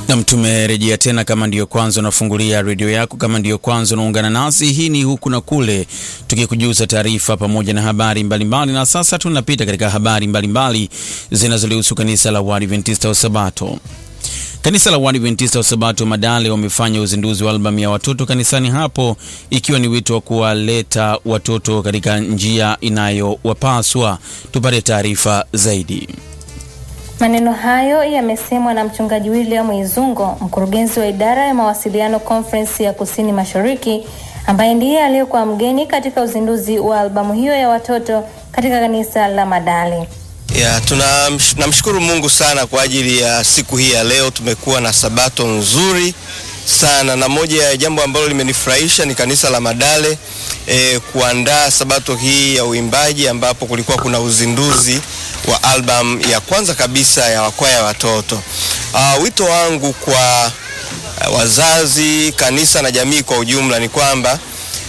Nam, tumerejea tena. Kama ndiyo kwanza unafungulia redio yako, kama ndiyo kwanza unaungana nasi, hii ni huku na kule, tukikujuza taarifa pamoja na habari mbalimbali. Na sasa tunapita katika habari mbalimbali zinazolihusu kanisa la Waadventista wa Sabato. Kanisa la Waadventista wa Sabato Madale wamefanya uzinduzi wa albamu ya watoto kanisani hapo, ikiwa ni wito wa kuwaleta watoto katika njia inayowapaswa. Tupate taarifa zaidi. Maneno hayo yamesemwa na mchungaji William Izungo, mkurugenzi wa idara ya mawasiliano Conference ya Kusini Mashariki, ambaye ndiye aliyekuwa mgeni katika uzinduzi wa albamu hiyo ya watoto katika kanisa la Madale. Ya, tunamshukuru Mungu sana kwa ajili ya siku hii ya leo. Tumekuwa na sabato nzuri sana, na moja ya jambo ambalo limenifurahisha ni kanisa la Madale eh, kuandaa sabato hii ya uimbaji ambapo kulikuwa kuna uzinduzi wa album ya kwanza kabisa ya wakwaya watoto. Uh, wito wangu kwa uh, wazazi, kanisa na jamii kwa ujumla ni kwamba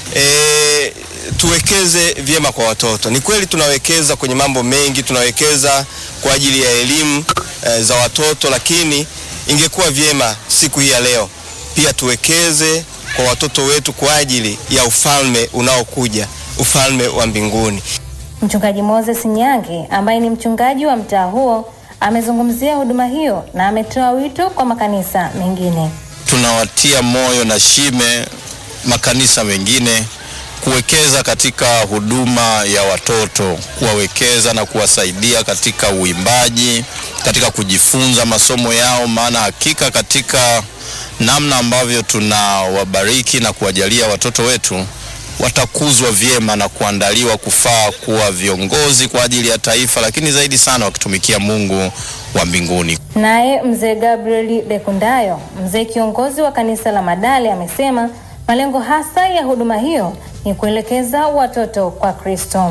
eh, tuwekeze vyema kwa watoto. Ni kweli tunawekeza kwenye mambo mengi, tunawekeza kwa ajili ya elimu e, za watoto, lakini ingekuwa vyema siku hii ya leo pia tuwekeze kwa watoto wetu kwa ajili ya ufalme unaokuja, ufalme wa mbinguni. Mchungaji Moses Nyange ambaye ni mchungaji wa mtaa huo amezungumzia huduma hiyo na ametoa wito kwa makanisa mengine. Tunawatia moyo na shime makanisa mengine kuwekeza katika huduma ya watoto, kuwawekeza na kuwasaidia katika uimbaji, katika kujifunza masomo yao, maana hakika katika namna ambavyo tunawabariki na kuwajalia watoto wetu watakuzwa vyema na kuandaliwa kufaa kuwa viongozi kwa ajili ya taifa, lakini zaidi sana wakitumikia Mungu wa mbinguni. Naye mzee Gabriel Lekundayo, mzee kiongozi wa kanisa la Madale, amesema malengo hasa ya huduma hiyo ni kuelekeza watoto kwa Kristo.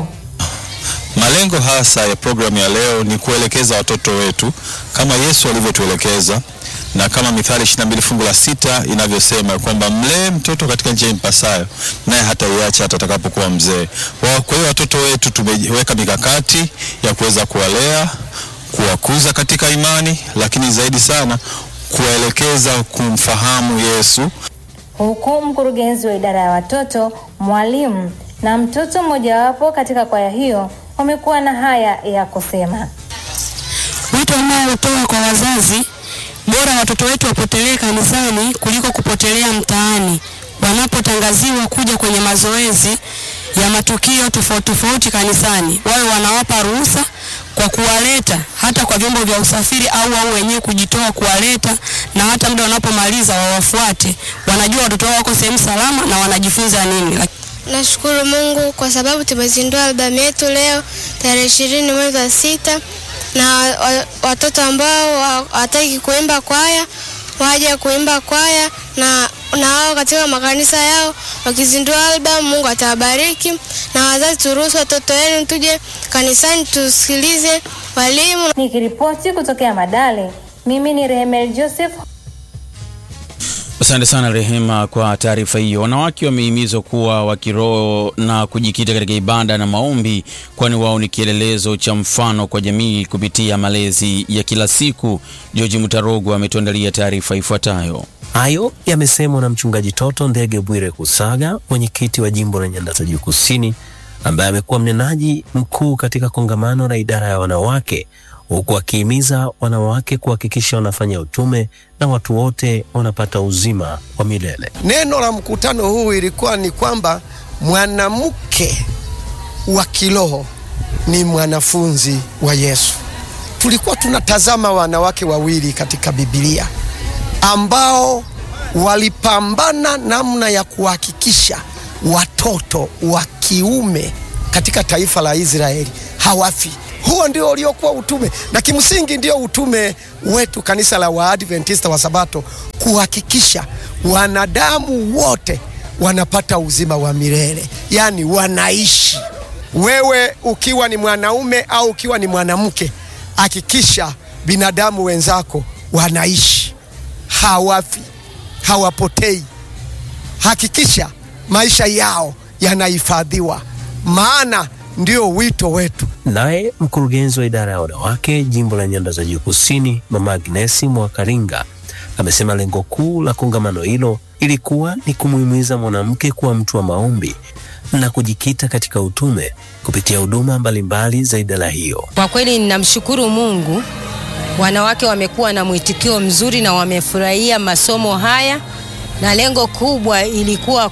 Malengo hasa ya programu ya leo ni kuelekeza watoto wetu kama Yesu alivyotuelekeza na kama Mithali 22 fungu la sita inavyosema kwamba mlee mtoto katika njia impasayo, naye hataiacha hata atakapokuwa mzee. Kwa hiyo watoto wetu tumeweka mikakati ya kuweza kuwalea, kuwakuza katika imani, lakini zaidi sana kuwaelekeza kumfahamu Yesu huku mkurugenzi wa idara ya watoto, mwalimu na mtoto mmojawapo katika kwaya hiyo wamekuwa na haya ya kusema. Wito unaotoa kwa wazazi, bora watoto wetu wapotelee kanisani kuliko kupotelea mtaani. Wanapotangaziwa kuja kwenye mazoezi ya matukio tofauti tofauti kanisani, wawe wanawapa ruhusa kwa kuwaleta hata kwa vyombo vya usafiri au wao wenyewe kujitoa kuwaleta, na hata muda wanapomaliza wawafuate. Wanajua watoto wao wako sehemu salama na wanajifunza nini. Nashukuru Mungu kwa sababu tumezindua albamu yetu leo tarehe ishirini mwezi wa sita, na watoto ambao hawataki kuimba kwaya waje kuimba kwaya na na wao katika makanisa yao wakizindua albamu. Mungu atawabariki. Na wazazi, turuhusu watoto wenu tuje kanisani tusikilize walimu. Nikiripoti kutokea Madale, mimi ni Rehemel Joseph. Asante sana Rehema kwa taarifa hiyo. Wanawake wamehimizwa kuwa wa kiroho na kujikita katika ibada na maombi, kwani wao ni kielelezo cha mfano kwa jamii kupitia malezi ya kila siku. George Mutarogo ametuandalia taarifa ifuatayo. Hayo yamesemwa na mchungaji Toto Ndege Bwire Kusaga, mwenyekiti wa jimbo la Nyanda za Juu Kusini, ambaye amekuwa mnenaji mkuu katika kongamano la idara ya wanawake huku akihimiza wanawake kuhakikisha wanafanya utume na watu wote wanapata uzima wa milele. Neno la mkutano huu ilikuwa ni kwamba mwanamke wa kiroho ni mwanafunzi wa Yesu. Tulikuwa tunatazama wanawake wawili katika Biblia ambao walipambana namna ya kuhakikisha watoto wa kiume katika taifa la Israeli hawafi. Huo ndio uliokuwa utume, na kimsingi ndio utume wetu kanisa la Waadventista wa Sabato, kuhakikisha wanadamu wote wanapata uzima wa milele, yaani wanaishi. Wewe ukiwa ni mwanaume au ukiwa ni mwanamke, hakikisha binadamu wenzako wanaishi, hawafi, hawapotei. Hakikisha maisha yao yanahifadhiwa, maana ndio wito wetu. Naye mkurugenzi wa idara ya wanawake jimbo la Nyanda za Juu Kusini, Mama Agnesi Mwakaringa amesema lengo kuu la kongamano hilo ilikuwa ni kumuhimiza mwanamke kuwa mtu wa maombi na kujikita katika utume kupitia huduma mbalimbali za idara hiyo. Kwa kweli ninamshukuru Mungu, wanawake wamekuwa na mwitikio mzuri na wamefurahia masomo haya, na lengo kubwa ilikuwa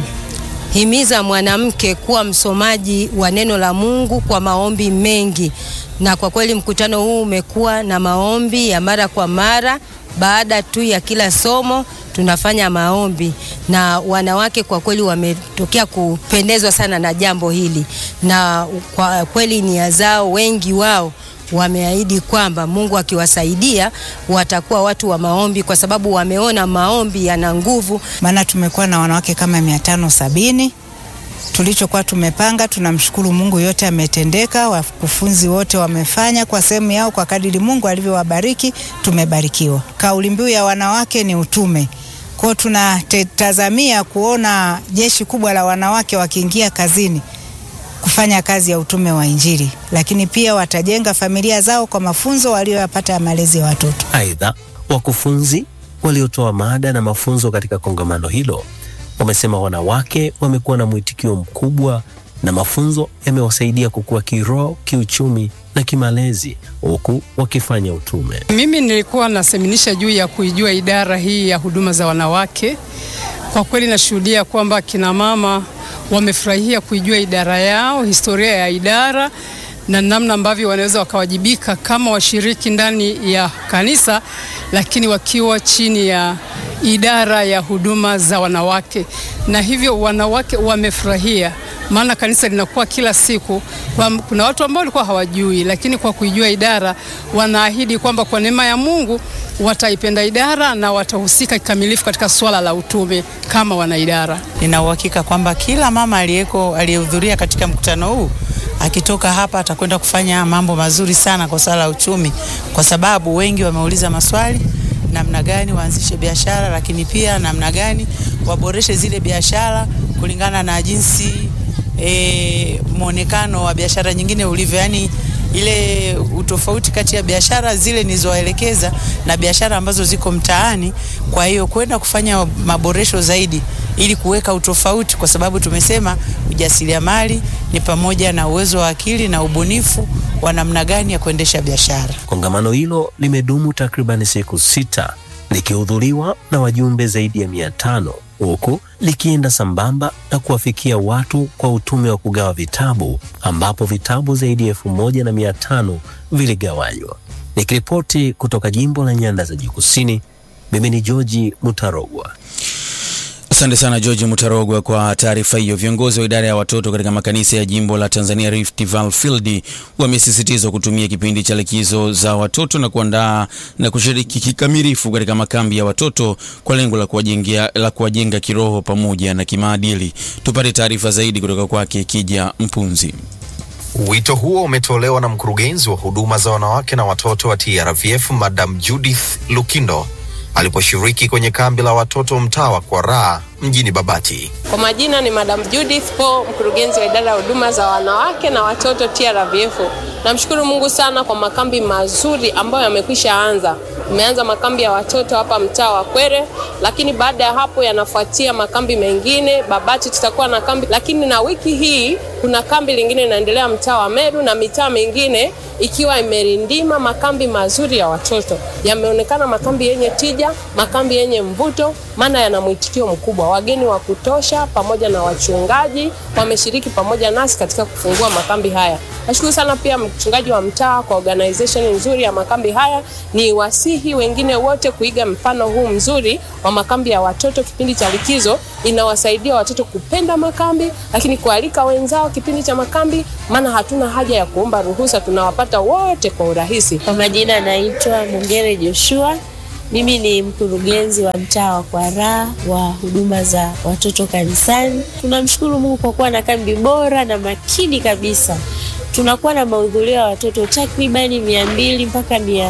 kumhimiza mwanamke kuwa msomaji wa neno la Mungu kwa maombi mengi, na kwa kweli mkutano huu umekuwa na maombi ya mara kwa mara. Baada tu ya kila somo tunafanya maombi, na wanawake kwa kweli wametokea kupendezwa sana na jambo hili, na kwa kweli nia zao, wengi wao wameahidi kwamba Mungu akiwasaidia watakuwa watu wa maombi, kwa sababu wameona maombi yana nguvu. Maana tumekuwa na wanawake kama mia tano sabini tulichokuwa tumepanga. Tunamshukuru Mungu, yote ametendeka. Wakufunzi wote wamefanya kwa sehemu yao kwa kadiri Mungu alivyowabariki, tumebarikiwa. Kauli mbiu ya wanawake ni utume. Kwao tunatazamia kuona jeshi kubwa la wanawake wakiingia kazini kufanya kazi ya utume wa Injili, lakini pia watajenga familia zao kwa mafunzo walioyapata ya malezi ya watoto. Aidha, wakufunzi waliotoa mada na mafunzo katika kongamano hilo wamesema wanawake wamekuwa na mwitikio mkubwa na mafunzo yamewasaidia kukua kiroho, kiuchumi na kimalezi huku wakifanya utume. Mimi nilikuwa naseminisha juu ya kuijua idara hii ya huduma za wanawake. Kwa kweli nashuhudia kwamba kina mama wamefurahia kuijua idara yao, historia ya idara na namna ambavyo wanaweza wakawajibika kama washiriki ndani ya kanisa, lakini wakiwa chini ya idara ya huduma za wanawake, na hivyo wanawake wamefurahia, maana kanisa linakuwa kila siku kwa, kuna watu ambao walikuwa hawajui, lakini kwa kuijua idara wanaahidi kwamba kwa neema ya Mungu wataipenda idara na watahusika kikamilifu katika swala la utume kama wanaidara. Nina uhakika kwamba kila mama aliyeko aliyehudhuria katika mkutano huu akitoka hapa atakwenda kufanya mambo mazuri sana kwa swala la uchumi, kwa sababu wengi wameuliza maswali namna gani waanzishe biashara, lakini pia namna gani waboreshe zile biashara kulingana na jinsi e, mwonekano wa biashara nyingine ulivyo, yani ile utofauti kati ya biashara zile nilizowaelekeza na biashara ambazo ziko mtaani. Kwa hiyo kwenda kufanya maboresho zaidi ili kuweka utofauti, kwa sababu tumesema ujasiriamali ni pamoja na uwezo wa akili na ubunifu wa namna gani ya kuendesha biashara. Kongamano hilo limedumu takriban siku sita likihudhuriwa na wajumbe zaidi ya mia tano huku likienda sambamba na kuwafikia watu kwa utume wa kugawa vitabu ambapo vitabu zaidi ya elfu moja na mia tano viligawanywa. Nikiripoti kutoka jimbo la Nyanda za Juu Kusini, mimi ni George Mutarogwa. Asante sana George Mutarogwa kwa taarifa hiyo. Viongozi wa idara ya watoto katika makanisa ya jimbo la Tanzania Rift Valley Field wamesisitizwa kutumia kipindi cha likizo za watoto na kuandaa na kushiriki kikamilifu katika makambi ya watoto kwa lengo la kuwajenga la kuwajenga kiroho pamoja na kimaadili. Tupate taarifa zaidi kutoka kwake Kija Mpunzi. Wito huo umetolewa na mkurugenzi wa huduma za wanawake na watoto wa TRVF Madam Judith Lukindo aliposhiriki kwenye kambi la watoto mtaa wa Kwaraa mjini Babati. Kwa majina ni Madam Judith Po, mkurugenzi wa idara ya huduma za wanawake na watoto TRVF. Namshukuru Mungu sana kwa makambi mazuri ambayo yamekwisha anza. Tumeanza makambi ya watoto hapa mtaa wa Kwere, lakini baada ya hapo yanafuatia makambi mengine. Babati tutakuwa na kambi, lakini na wiki hii kuna kambi lingine inaendelea mtaa wa Meru na mitaa mingine ikiwa imerindima makambi mazuri ya watoto. Yameonekana makambi yenye tija, makambi yenye mvuto, maana yana mwitikio mkubwa. Wageni wa kutosha pamoja na wachungaji wameshiriki pamoja nasi katika kufungua makambi haya. Nashukuru sana pia mchungaji wa mtaa kwa organization nzuri ya makambi haya. Ni wasihi wengine wote kuiga mfano huu mzuri wa makambi ya watoto kipindi cha likizo. Inawasaidia watoto kupenda makambi, lakini kualika wenzao kipindi cha makambi, maana hatuna haja ya kuomba ruhusa, tunawapata wote kwa urahisi. Kwa majina naitwa Mungere Joshua. Mimi ni mkurugenzi wa mtaa wa Kwaraa wa huduma za watoto kanisani. Tunamshukuru Mungu kwa kuwa na kambi bora na makini kabisa. Tunakuwa na mahudhurio ya watoto takribani mia mbili mpaka mia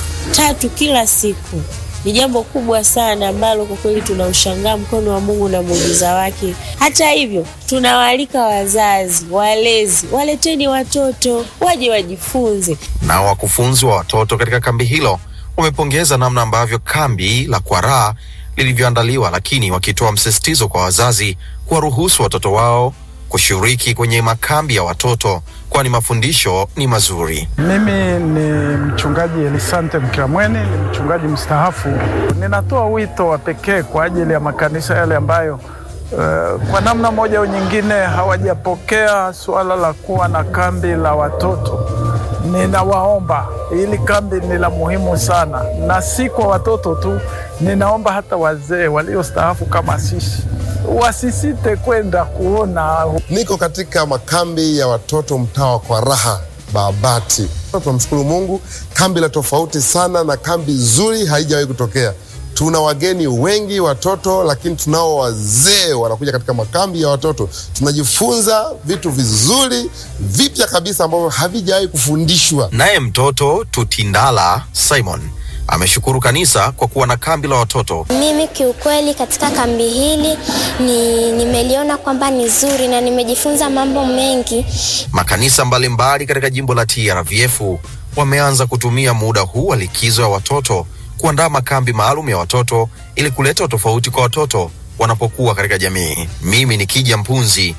tatu kila siku. Ni jambo kubwa sana ambalo kwa kweli tunaushangaa mkono wa Mungu na muujiza wake. Hata hivyo, tunawaalika wazazi, walezi, waleteni watoto waje wajifunze. Nao wakufunzi wa watoto katika kambi hilo wamepongeza namna ambavyo kambi la Kwaraa lilivyoandaliwa, lakini wakitoa msisitizo kwa wazazi kuwaruhusu watoto wao kushiriki kwenye makambi ya watoto, kwani mafundisho ni mazuri. Mimi ni mchungaji Elisante Mkiramweni, ni mchungaji mstaafu. Ninatoa wito wa pekee kwa ajili ya makanisa yale ambayo uh, kwa namna moja au nyingine hawajapokea suala la kuwa na kambi la watoto. Ninawaomba, hili kambi ni la muhimu sana, na si kwa watoto tu. Ninaomba hata wazee waliostaafu kama sisi wasisite kwenda kuona. Niko katika makambi ya watoto mtaa wa Kwaraha Babati. Tunamshukuru Mungu, kambi la tofauti sana na kambi nzuri haijawahi kutokea. Tuna wageni wengi watoto, lakini tunao wazee wanakuja katika makambi ya watoto. Tunajifunza vitu vizuri vipya kabisa ambavyo havijawahi kufundishwa. Naye mtoto Tutindala Simon ameshukuru kanisa kwa kuwa na kambi la watoto. Mimi kiukweli katika kambi hili ni nimeliona kwamba ni zuri na nimejifunza mambo mengi. Makanisa mbalimbali katika jimbo la TRVF wameanza kutumia muda huu wa likizo ya watoto kuandaa makambi maalum ya watoto ili kuleta utofauti kwa watoto wanapokuwa katika jamii. Mimi ni Kija Mpunzi.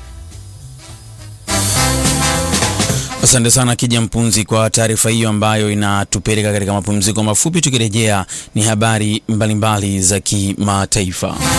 Asante sana Kija Mpunzi kwa taarifa hiyo ambayo inatupeleka katika mapumziko mafupi. Tukirejea ni habari mbalimbali za kimataifa.